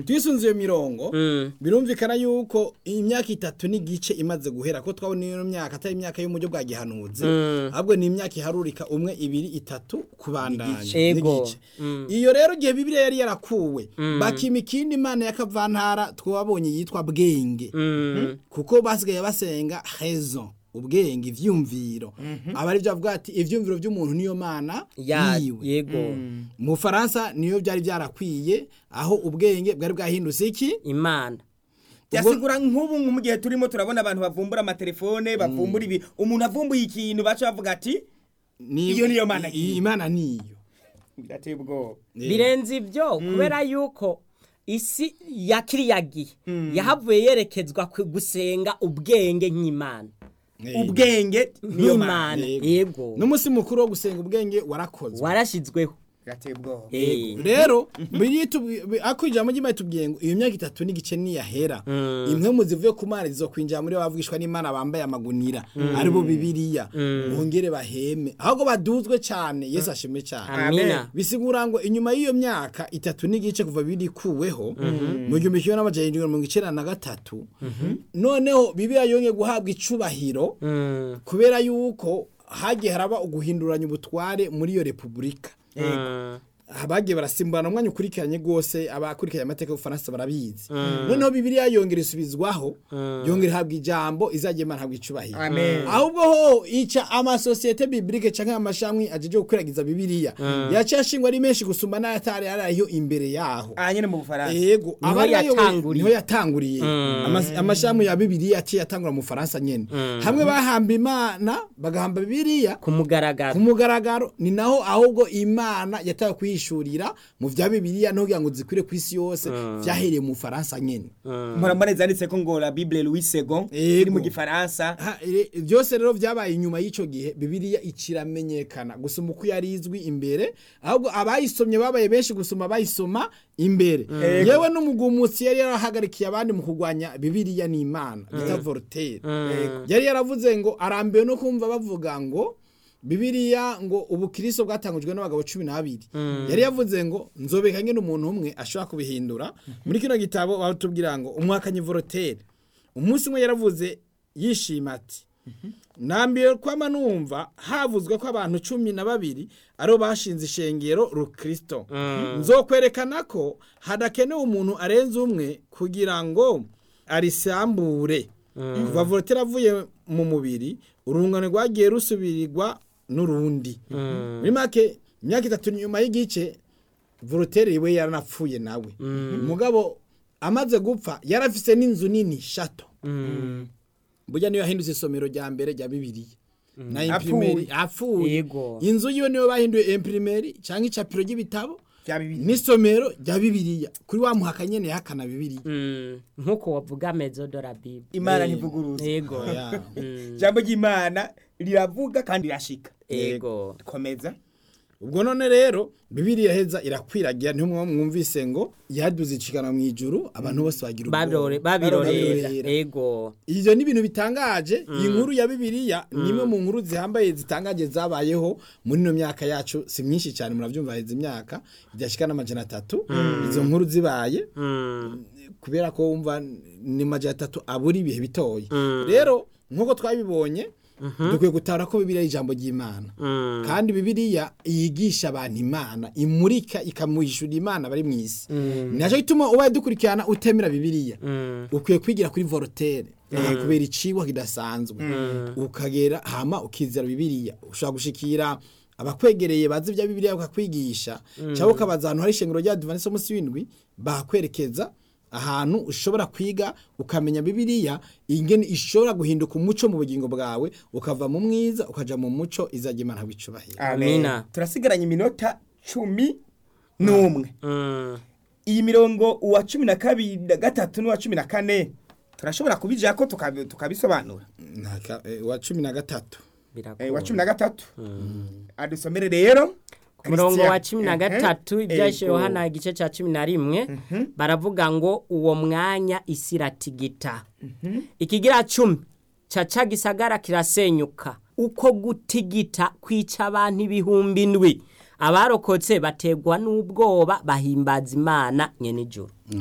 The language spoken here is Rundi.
twisunze iyo mirongo Mm. birumvikana yuko imyaka itatu n'igice imaze guhera ko twabona iyo myaka atari imyaka yo mu buryo bwa gihanuzi ahubwo ni imyaka iharurika umwe ibiri itatu kubandanya Ego. n'igice iyo rero igihe bibiliya yari yarakuwe bakima ikindi imana y'akavantara twabonye yitwa bwenge Mm. kuko basigaye basenga raison ubwenge ivyumviro aba ari byo avuga ati ivyumviro by'umuntu niyo mana Ya- yiwe yego mu Faransa niyo byari byarakwiye aho ubwenge bwari bwahindutse iki imana byasigura nk'ubu mu gihe turimo turabona abantu bavumbura amatelefone bavumbura ibi umuntu avumbuye ikintu baca bavuga ati Ni- Iyo niyo mana i- yiwe. imana niyo birateye ubwoba birenze ibyo kubera yuko isi ya kiriya gihe yahavuye yerekezwa ku gusenga ubwenge nk'imana ubwenge niyo mana nk'imana Yego. yego n'umunsi mukuru wo gusenga ubwenge warakozwe warashyizweho birateye ubwoba Eh. rero biri ako ijambo ry'imana tubwiye ngo iyo myaka itatu n'igice niyahera imwe mu zivuye ku mana zizokwinjira muri bo bavugishwa n'imana bambaye amagunira aribo bibiliya bongere baheme ahubwo baduzwe cyane yesu ashimwe cyane amina bisigura ngo inyuma y'iyo myaka itatu n'igice kuva biri kuweho mu gihumbi kimwe n'amajana irindwi na mirongo icyenda na gatatu noneho bibiliya yongeye guhabwa icubahiro Mm. kubera yuko hagiye haraba uguhinduranya ubutware muri iyo repubulika Mm. abagiye barasimburana umwanya ukurikiranye rwose abakurikiranye amateka y'ubufaransa barabizi noneho bibiliya yongera isubizwaho yongera ihabwa ijambo izajya imana habwa icubahiro amen ahubwo ho ica amasosiyete bibilike canke amashami ajeje gukwiragiza bibiliya yaciye ashingwa ari menshi gusumba n'ayatari ariyo imbere yaho aha nyine mu bufaransa yego Niho abari bayoboye- yatanguriye. niho yatanguriye Amas- amashami ya bibiliya yaciye atangura mu faransa nyene hamwe bahamba imana bagahamba bibiliya ku mugaragaro ku mugaragaro ni naho ahubwo imana yatawe kuyishurira mu vya bibiliya no kugira ngo zikwire ku isi yose vyahereye mu faransa nyene murambone zanditse ko ngo la bible louis second Yego. iri mu gifaransa Ha, ire- byose rero vyabaye inyuma y'ico gihe bibiliya ikiramenyekana gusoma uko yari izwi imbere ahubwo abayisomye babaye benshi gusoma bayisoma imbere yewe n'umugumutsi yari yarahagarikiye abandi mu kurwanya bibiliya n'imana bita voltaire yari yaravuze ngo arambiwe no kumva bavuga ngo bibiliya ngo ubukristo bwatangujwe n'abagabo cumi n'abiri yari yavuze ngo nzobeka nyine umuntu umwe ashobora kubihindura muri kino gitabo batubwira ngo umwakanyi voltaire umunsi umwe yaravuze yishima ati nambiwe kwama numva havuzwe ko abantu cumi na babiri aribo bashinze ishengero rukristo nzokwerekana ko hadakenewe umuntu arenze umwe kugira ngo arisambure kuva voltaire avuye mu mubiri urungano rwagiye rusubirirwa n'urundi muri make imyaka itatu nyuma y'igice voltaire we yaranapfuye nawe umugabo amaze gupfa yarafise n'inzu nini shato burya niyo yahindutse isomero rya mbere rya bibiliya na imprimeri apfuye Yego. inzu yiwe niyo bahinduye imprimeri cyangwa icapiro ry'ibitabo bya bibiliya n'isomero rya bibiliya kuri wa muhaka nyene yahakana bibiliya Mm. nk'uko wavuga mezo de la bible imana Eh. ntivuguruza yego Oya. ijambo ry'imana riravuga kandi rirashika yego komeza ubwo none rero bibiliya heza irakwiragira niho mwa- mwumvise ngo yaduze icikana mu ijuru abantu bose bagira Babirore- ubwoba. babirorera Babirorera. yego ivyo ni ibintu bitangaje iyi nkuru ya bibiliya ni imwe mu nkuru zihambaye zitangaje zabayeho muri ino myaka yacu si myinshi cyane muravyumva heza imyaka ibyashika n'amajana atatu izo nkuru zibaye Mm. kubera ko wumva ni majana atatu abura ibihe bitoya rero nk'uko twabibonye dukwiye gutahura ko bibiliya ari ijambo ry'imana Mm. kandi bibiliya yigisha abantu imana imurika ikamuhishura imana bari mu isi nacyo gituma ubaye dukurikirana utemera bibiliya Mm. ukwiye kwigira kuri voltaire kubera icigwa kidasanzwe ukagera hama ukizera bibiliya ushobora gushikira abakwegereye bazi ibya bibiliya bakakwigisha cyangwa ukabaza ahantu hari ishengero rya adventiste munsi w'indwi bakwerekeza ahantu ushobora kwiga ukamenya bibiliya ingene ishobora guhinduka umuco mu bugingo bwawe ukava mu mwiza ukaja mu muco izajya imana wicubahira Amina. turasigaranye iminota cumi n'umwe Mm. iyi mirongo uwa cumi na kabiri na gatatu n'uwa cumi na kane turashobora kubijya ko tukabi- tukabisobanura Ntaka- eh, wa cumi na gatatu birakunda Eh, wa cumi na gatatu adusomere rero ku murongo wa Christian. cumi na Mhm. gatatu ibyashe Ego. yohana igice cya cumi na rimwe baravuga ngo uwo mwanya isi iratigita ikigira cumi caca gisagara kirasenyuka uko gutigita kwica abantu ibihumbi ndwi abarokotse bategwa n'ubwoba bahimbaza imana nyene ijuru